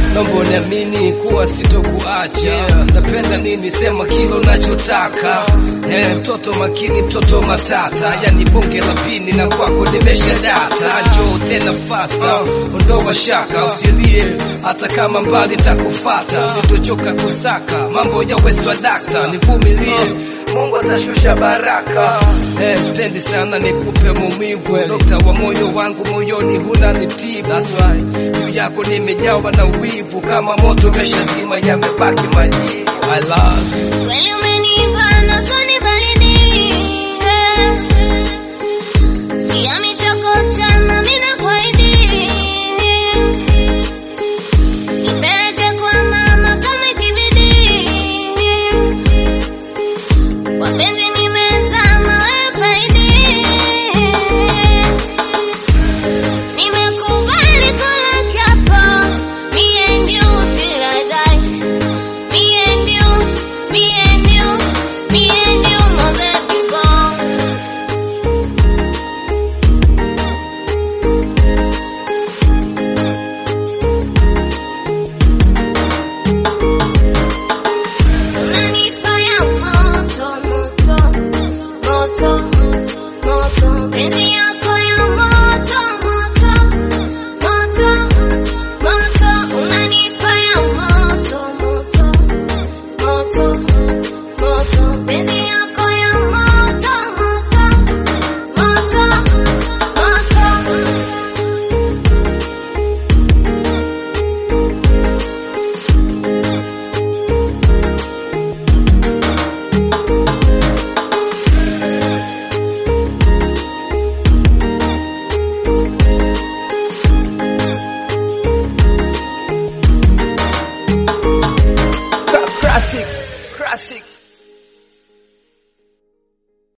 naomba uniamini kuwa sitokuacha. Napenda nini, sema kile unachotaka. Eh, mtoto makini, mtoto matata, yani bonge la pini na kwako nimesha data. Njoo tena fasta, ondoa shaka, usilie hata kama mbali takufata. Sitochoka kusaka mambo ya westwa dakta, nivumilie Mungu atashusha baraka. Eh, spendi sana nikupe maumivu, dokta wa moyo wangu, moyoni huna nitibu. That's why juu yako nimejawa na wivu, kama moto umeshazima, yamebaki majivu. I love you. Kweli